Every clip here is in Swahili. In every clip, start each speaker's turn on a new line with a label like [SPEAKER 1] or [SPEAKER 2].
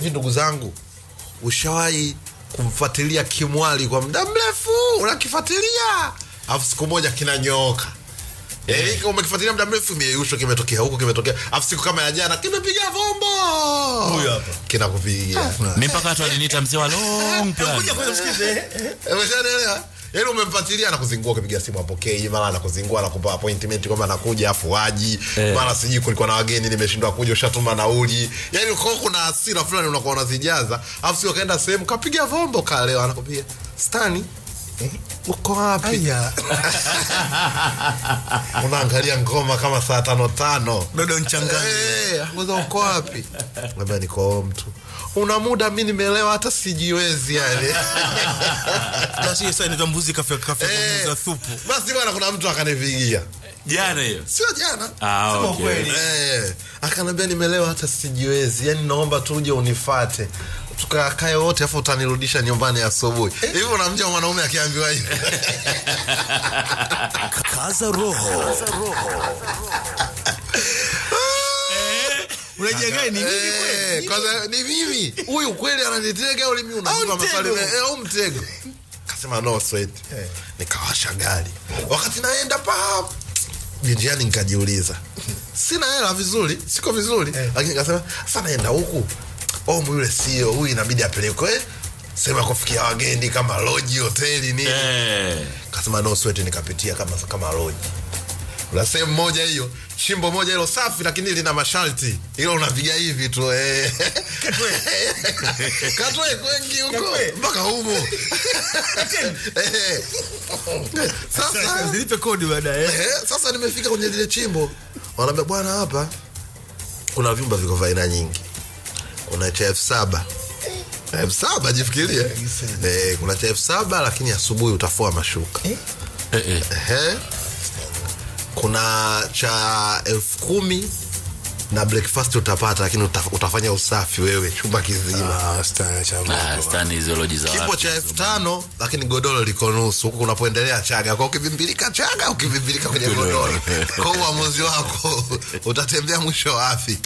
[SPEAKER 1] hivi ndugu zangu ushawahi kumfuatilia kimwali kwa muda mrefu unakifuatilia alafu siku moja kinanyooka Eh, hiki umekifuatilia muda mrefu mieyusho kimetokea huku kimetokea alafu siku kama ya jana kimepiga vombo
[SPEAKER 2] Huyu hapa.
[SPEAKER 1] kinakupigia
[SPEAKER 3] mi mpaka watu waliniita mzee wa long plan
[SPEAKER 2] Kuja kwanza msikize.
[SPEAKER 1] umeshaelewa yaani umemfuatilia anakuzingua ukipiga simu apokei mara anakuzingua anakupa appointment kwamba anakuja afu waji
[SPEAKER 3] Eh.
[SPEAKER 1] mara sijui kulikuwa na wageni nimeshindwa kuja ushatuma nauli yaani uko kuna hasira fulani unakuwa unazijaza afu sio kaenda sehemu kapiga vombo kalewa anakupiga stani uko wapi
[SPEAKER 2] Aya.
[SPEAKER 1] unaangalia ngoma kama saa tano tano
[SPEAKER 2] Dodo nchangani.
[SPEAKER 1] Eh, akuza uko wapi labda niko mtu una muda mi nimelewa hata sijiwezi yani
[SPEAKER 2] Basi sasa inaitwa mbuzi kafe kafe
[SPEAKER 1] Eh,
[SPEAKER 2] kuuza thupu.
[SPEAKER 1] basi bwana kuna mtu akanipigia
[SPEAKER 3] jana hiyo
[SPEAKER 1] sio jana
[SPEAKER 3] Ah,
[SPEAKER 2] Sema
[SPEAKER 3] okay.
[SPEAKER 2] ukweli.
[SPEAKER 1] Eh, akanambia nimelewa hata sijiwezi yani naomba tu uje unifate tukakae wote afu utanirudisha nyumbani asubuhi hivi unamjua mwanaume akiambiwa hivi
[SPEAKER 2] Kaza roho. Unajenga ni mimi
[SPEAKER 1] Eh,
[SPEAKER 2] kweli?
[SPEAKER 1] kwanza ni mimi huyu kweli ananitega au mimi unajipa
[SPEAKER 2] Au
[SPEAKER 1] maswali
[SPEAKER 2] mtego.
[SPEAKER 1] eh, au mtego kasema no sweat nikawasha gari wakati naenda pa njiani nikajiuliza sina hela vizuri siko vizuri lakini nikasema sasa naenda huku omu yule sio huyu inabidi apelekwe sehemu ya kufikia wageni kama loji hoteli nini
[SPEAKER 3] Eh,
[SPEAKER 1] kasema no sweat nikapitia kama kama loji kuna sehemu moja hiyo chimbo moja hilo safi lakini lina masharti hilo unapiga hivi tu eh. katwe kwengi huko
[SPEAKER 2] Katwe.
[SPEAKER 1] mpaka humo Eh.
[SPEAKER 2] Sasa
[SPEAKER 1] sasa
[SPEAKER 2] zilipe kodi baadaye.
[SPEAKER 1] eh, sasa nimefika kwenye lile chimbo wanaambia bwana hapa kuna vyumba viko vya aina nyingi kuna cha elfu saba elfu saba jifikirie eh, kuna cha elfu saba lakini asubuhi utafua mashuka
[SPEAKER 3] eh, eh.
[SPEAKER 1] Ehe. kuna cha elfu kumi na breakfast utapata lakini uta, utafanya usafi wewe chumba kizima
[SPEAKER 2] Ah, stana cha
[SPEAKER 3] Ah, stani hizo loji za
[SPEAKER 1] kipo
[SPEAKER 3] watu.
[SPEAKER 1] cha elfu tano lakini godoro liko nusu huku kunapoendelea chaga kwa ukivimbilika chaga ukivimbilika kwenye godoro kwa uamuzi wako utatembea mwisho wapi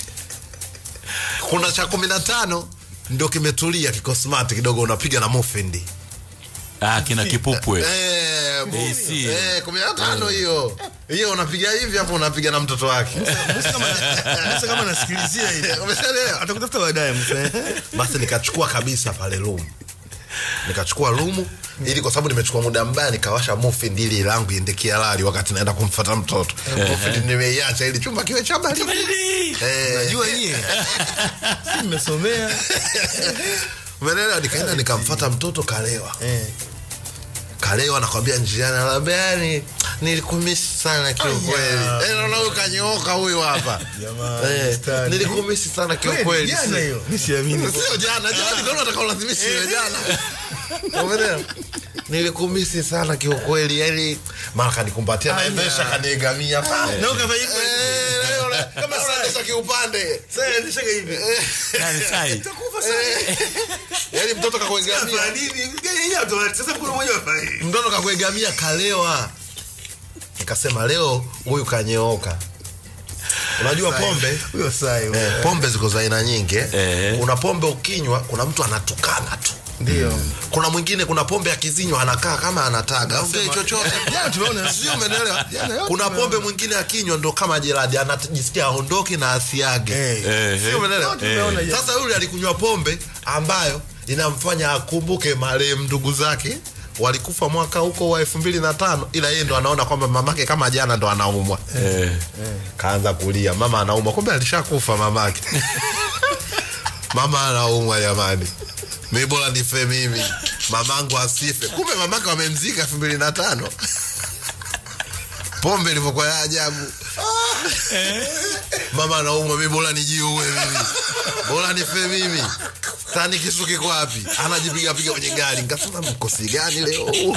[SPEAKER 1] kuna cha kumi na tano ndio kimetulia kiko smart kidogo unapiga na mufindi
[SPEAKER 3] Ah, kina kipupwe
[SPEAKER 1] Eh, mu-
[SPEAKER 3] AC.
[SPEAKER 1] eh, kumi na tano hiyo hiyo unapiga hivi hapo unapiga na mtoto wake
[SPEAKER 2] Musa kama nasikilizia ile.
[SPEAKER 1] umeshaelewa
[SPEAKER 2] Atakutafuta baadaye Musa.
[SPEAKER 1] basi nikachukua kabisa pale room nikachukua rumu ili kwa sababu nimechukua muda mbaya nikawasha mufi ndili langu iende kialali wakati naenda kumfata mtoto mufi nimeiacha ili chumba kiwe cha baridi Eh,
[SPEAKER 2] Najua nyie. Si mmesomea.
[SPEAKER 1] umeelewa nikaenda nikamfata mtoto kalewa
[SPEAKER 2] Eh.
[SPEAKER 1] kalewa nakwambia njiani anaambia yani nilikumisi sana kiukweli
[SPEAKER 2] Aya.
[SPEAKER 1] Eh, naona huyu kanyooka huyu hapa
[SPEAKER 2] Jamani,
[SPEAKER 1] Eh,
[SPEAKER 2] mstari.
[SPEAKER 1] nilikumisi sana kiukweli
[SPEAKER 2] Kweli, jana hiyo. Mimi siamini.
[SPEAKER 1] sio jana jana ndio nataka ulazimishe iwe jana umeelewa nilikumisi sana kiukweli yani mara kanikumbatia
[SPEAKER 2] Aya.
[SPEAKER 1] naendesha kaniegamia pale
[SPEAKER 2] Na ukafanya hivyo.
[SPEAKER 1] Eh, leo, kama naendesha kiupande
[SPEAKER 2] Sasa endesha hivi.
[SPEAKER 3] Nani sai?
[SPEAKER 2] Utakufa sasa.
[SPEAKER 1] yani mtoto kakuegamia
[SPEAKER 2] Kwa nini? Gani yeye automatic. Sasa kuna mmoja afai.
[SPEAKER 1] mtoto kakuegamia kalewa nikasema leo huyu kanyooka unajua pombe
[SPEAKER 2] Huyo sai. huyo.
[SPEAKER 1] eh, pombe ziko za aina nyingi eh.
[SPEAKER 3] Eh.
[SPEAKER 1] kuna pombe ukinywa kuna mtu anatukana tu
[SPEAKER 2] Ndio.
[SPEAKER 1] kuna mwingine kuna pombe akizinywa anakaa kama anataga aongei chochote
[SPEAKER 2] Jana tumeona
[SPEAKER 1] sio umeelewa
[SPEAKER 2] Jana yote
[SPEAKER 1] kuna
[SPEAKER 2] tumeona.
[SPEAKER 1] pombe mwingine akinywa ndo kama jeradi anajisikia aondoke na asiage
[SPEAKER 2] Eh.
[SPEAKER 3] Eh,
[SPEAKER 1] sio umeelewa
[SPEAKER 2] Yote tumeona jana.
[SPEAKER 1] sasa yule alikunywa pombe ambayo inamfanya akumbuke marehemu ndugu zake walikufa mwaka huko wa elfu mbili na tano ila yeye ndo anaona kwamba mamake kama jana ndo anaumwa
[SPEAKER 3] eh.
[SPEAKER 1] kaanza kulia mama anaumwa kumbe alishakufa mamake mama anaumwa jamani mi bora nife mimi mamangu asife kumbe mamake wamemzika elfu mbili na tano pombe ilivyokuwa ya ajabu mama anaumwa mi bora nijiue mimi bora nife mimi tani kisu kiko wapi anajipigapiga kwenye gari nkasema mkosi gani leo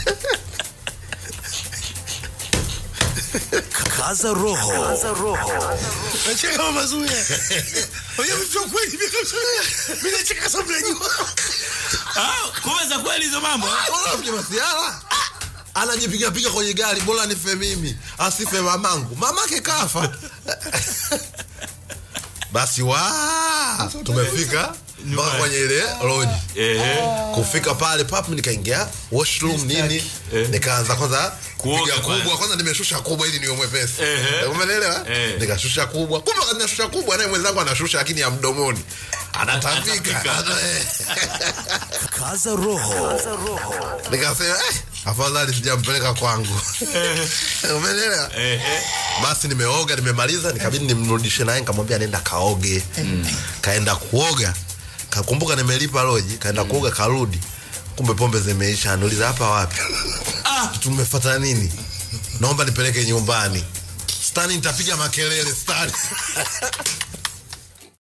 [SPEAKER 2] Kaza roho. Nacheka kama mazuia. Unajua vitu vya kweli vya kabisa. Mimi nacheka sababu najua.
[SPEAKER 3] Ah, kumbe za kweli hizo mambo
[SPEAKER 1] Unafikiri masiara anajipigapiga kwenye gari bora nife mimi asife mamangu mamake kafa basi wa tumefika mpaka kwenye ile lodge
[SPEAKER 3] Ehe.
[SPEAKER 1] kufika pale pap nikaingia washroom nini
[SPEAKER 3] Eh.
[SPEAKER 1] nikaanza kwanza
[SPEAKER 3] Kuoga
[SPEAKER 1] kupiga
[SPEAKER 3] kwanza.
[SPEAKER 1] kubwa kwanza nimeshusha kubwa ili niwe mwepesi
[SPEAKER 3] Ehe.
[SPEAKER 1] umeelewa
[SPEAKER 3] Eh.
[SPEAKER 1] nikashusha kubwa kumbe wakati nashusha kubwa naye mwenzangu anashusha lakini ya mdomoni anatapika
[SPEAKER 3] Anatapika.
[SPEAKER 1] Ana- eh.
[SPEAKER 2] Kaza roho.
[SPEAKER 1] nikasema eh, afadhali sijampeleka kwangu umeelewa
[SPEAKER 3] Ehe.
[SPEAKER 1] basi nimeoga nimemaliza nikabidi nimrudishe naye nikamwambia nenda kaoge kaenda kuoga kakumbuka nimelipa loji kaenda kuoga karudi kumbe pombe zimeisha anauliza hapa wapi
[SPEAKER 3] Ah.
[SPEAKER 1] tumefata nini naomba nipeleke nyumbani stani nitapiga makelele stani